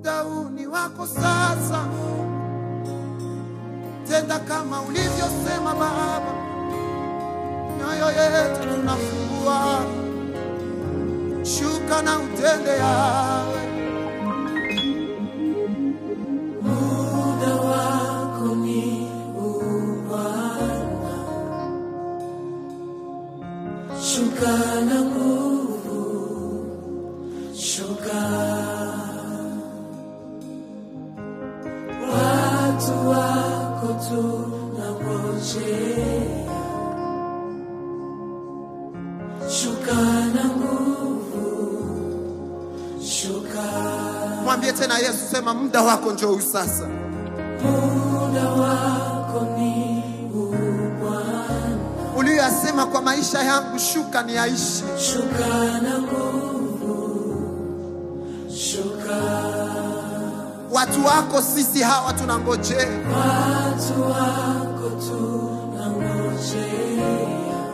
muda huu ni wako sasa. Tenda kama ulivyosema Baba, mioyo yetu tunafungua, shuka na utende yawe Muda wako ni huu Bwana, shuka na nguvu, shuka. Watu wako tunangojea, shuka na nguvu, shuka. Mwambie tena Yesu, sema muda wako njoo huu sasa. Muda wako ni huu Bwana, Uliyoyasema kwa maisha yangu, shuka ni yaishi. shuka na nguvu, shuka. Watu wako sisi hawa tunangojea, Watu wako tunangojea,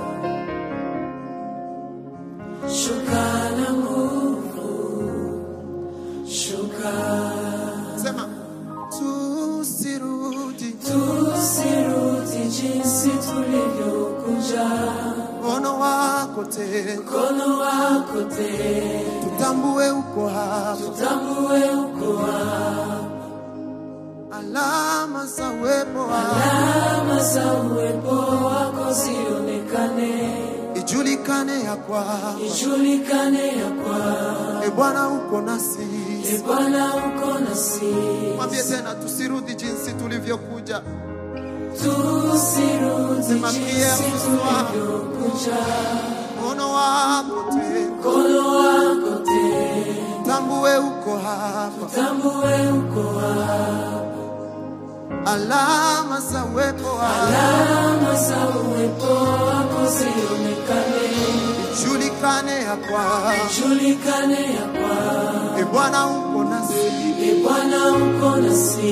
shuka na nguvu, shuka. sema tusirudi, Tusirudi jinsi tulivyokuja, mkono wako tena, mkono wako tena tutambue uko hapa, Tambue uko hapa, alama za uwepo wako alama za uwepo wako zionekane, ijulikane ya kwamba ijulikane ya kwamba e Bwana uko nasi. e Bwana uko nasi. Mwambie tena tusirudi jinsi tulivyokuja, Tusirudi Simamia jinsi uso wako. tulivyokuja, mkono wako tena, mkono wako tena tambue uko hapa, tambue uko hapa, alama za uwepo wako alama za uwepo wako zionekane, ijulikane ya kwamba ijulikane ya kwamba e Bwana uko nasi. e Bwana uko nasi.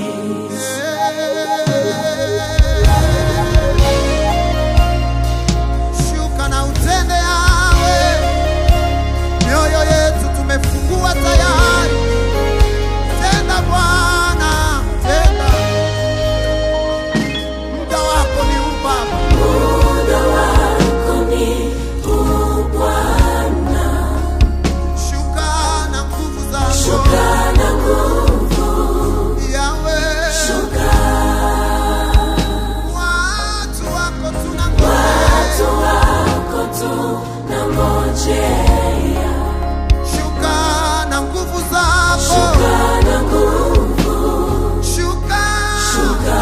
Shuka na utende yawe, mioyo yetu tumefungua tayari. Tenda Bwana, tenda, muda wako ni huu Baba. Muda wako ni huu Bwana, Shuka na nguvu zako shuka na nguvu, yawe, shuka. watu wako Watu tunangojea. wako tunangojea, Shuka na nguvu zako, shuka na nguvu, shuka, shuka.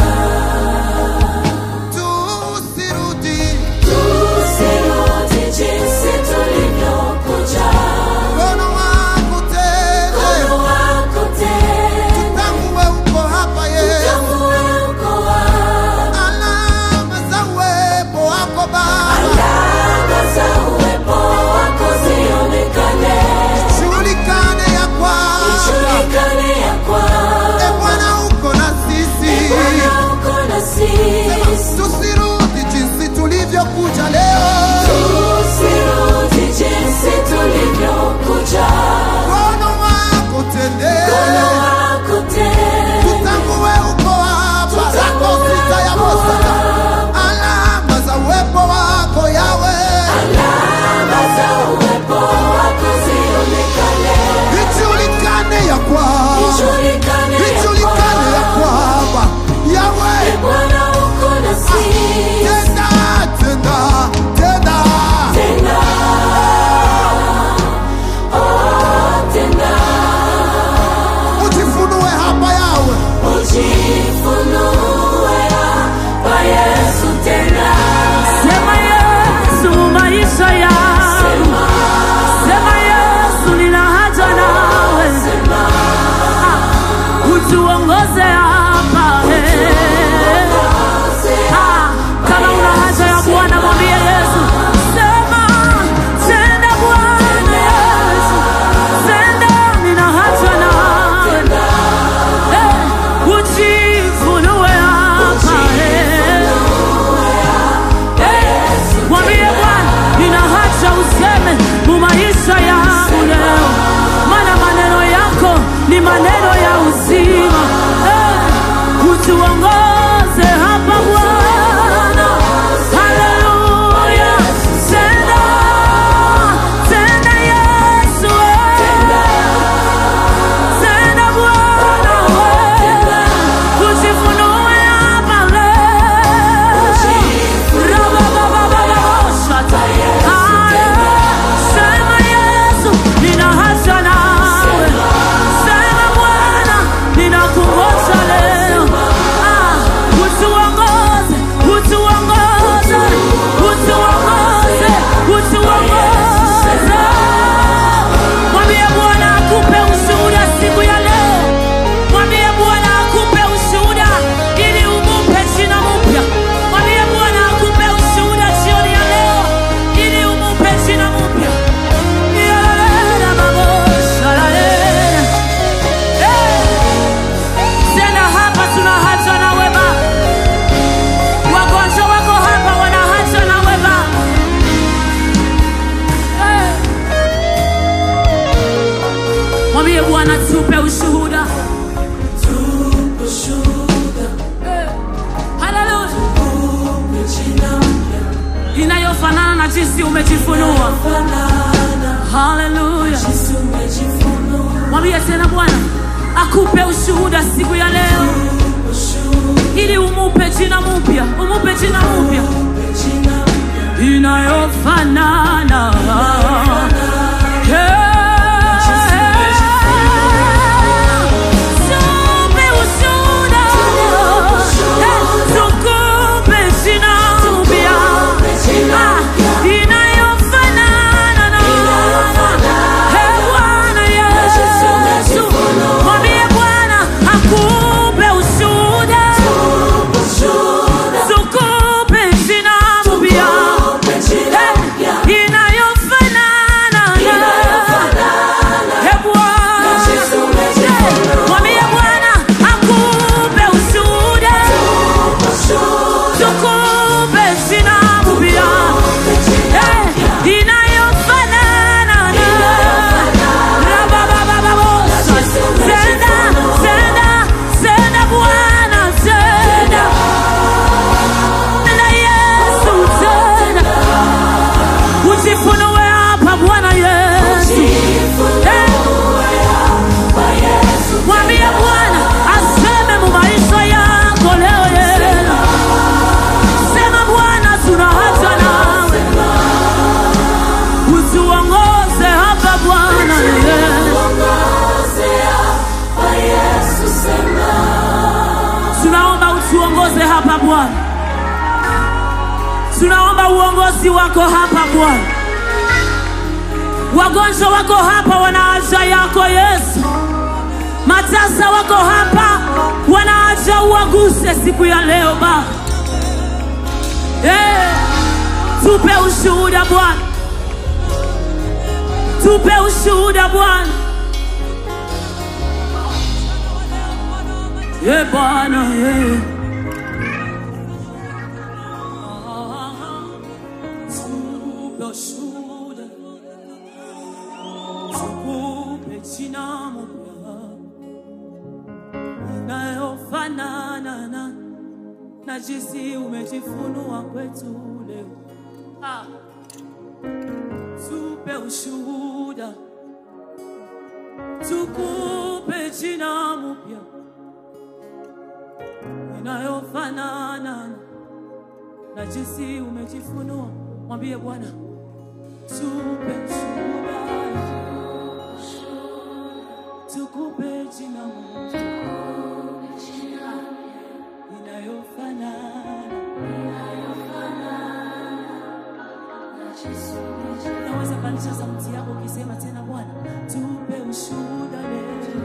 tusirudi Tusirudi jinsi tulivyokuja, mkono wako tena, mkono wako tena tambue uko hapa Yesu, tambue uko hapa. alama za uwepo wako Baba, Alama za uwepo wako zionekane, julikane ya kwamba ijulikane ya e kwamba Bwana uko na sisi, Bwana uko nasi. tusirudi jinsi tulivyokuja leo, Tusirudi jinsi tulivyokuja, mkono wako tende, mkono wako tena tutambue uko hapa, rako sita ya bosata, alama za uwepo wako yawe, alama za uwepo wako zionekane, ijulikane ya kwamba ijulikane ya ijulikane ya kwamba kwamba yawe Bwana uko nasi. tenda tenda tenda Tena, oh, tena, ujifunue hapa yawe ujifunue hapa Yesu tena. Sema Yesu maisha yangu, Sema, sema Yesu nina haja nawe, sema, utuongoze hapa eh. Ah, kama una haja ya Bwana mwambie Yesu, sema tenda Bwana Yesu, tenda nina haja nawe eh, ujifunue hapa eh. Mwambie Bwana, nina haja useme mu maisha yangu leo, maana maneno yako ni maneno ya uzima. utuongoze hapa Bwana. Haleluya, tenda tenda Yesu, tenda Bwana, ujifunue hapa leo. Rabababababashata. Haya, sema Yesu, nina haja nawe. Sema Bwana, ninakungoja leo. Ah, utuongoze, utuongoze, utuongoze, utuongoze. Mwambie Bwana akupe ushuhuda siku ya leo. Mwambie Bwana akupe ushuhuda ili umupe jina mpya. Mwambie Bwana akupe ushuhuda jioni ya leo ili umupe jina mpya. Yalala babosha lalele. Eh, Tena hapa tuna haja na wema. Wagonjwa wako hapa wana haja na wema. Eh. Mwambie Bwana tupe ushuhuda. Eh, haleluya. Inayofanana na jinsi umejifunua. Haleluya. Mwambie tena Bwana akupe ushuhuda siku ya leo ili umupe jina mpya, umupe jina mpya inayofanana Tupe ushuhuda. Tukupe jina mpya. Ah, inayofanana na Eh, Bwana Yesu. Mwambie Bwana akupe ushuhuda. Tukupe jina mpya. Eh, inayofanana na Eh, Bwana. Mwambie Bwana akupe ushuhuda. Tukupe jina mpya. Eh, inayofanana na Rababababosa. Tenda, tenda, tenda Bwana, tenda. Tenda Yesu, tenda. Ujifunue hapa Bwana Yesu. Eh, Mwambie Bwana aseme mu maisha yako leo Yesu. Sema Bwana tuna haja nawe. Utuongoze hapa Bwana Yesu. Tunaomba utuongoze hapa Bwana. Tunaomba uongozi wako hapa Bwana. Wagonjwa wako hapa wana haja yako Yesu. Matasa wako hapa wana haja uwaguse siku ya leo Baba. Eh, tupe ushuhuda Bwana, tupe ushuhuda Bwana. Eh Bwana, eh. Tupe ushuhuda, tukupe jina mpya inayofanana na na jinsi umejifunua kwetu leo. Ah. Tupe ushuhuda, tukupe jina mpya inayofanana na jinsi umejifunua. Mwambie Bwana, tupe ushuhuda, tukupe jina mpya inayofanana naweza pandisha sauti yako ukisema tena bwana tupe ushuhuda leo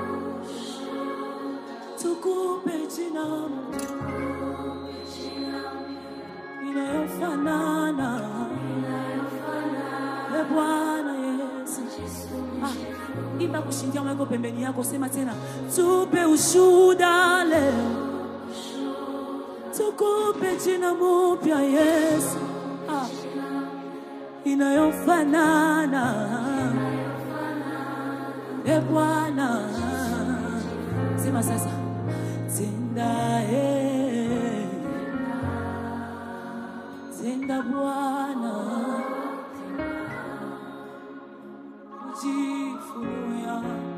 tukupe jina inayofanana e bwana yesu ah, imba kushindia mweko pembeni yako sema tena tupe ushuhuda leo tukupe jina mupya Yesu ah, inayofanana e Bwana, sema sasa tena tenda eh. tenda Bwana ujifunua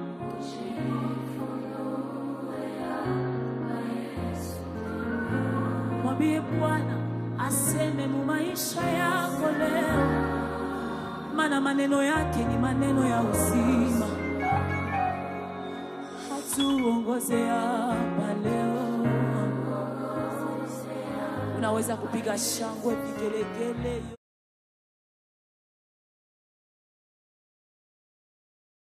mwambie Bwana aseme mu maisha yako leo, maana maneno yake ni maneno ya uzima. Hatuongoze hapa leo. Unaweza kupiga shangwe, vigelegele.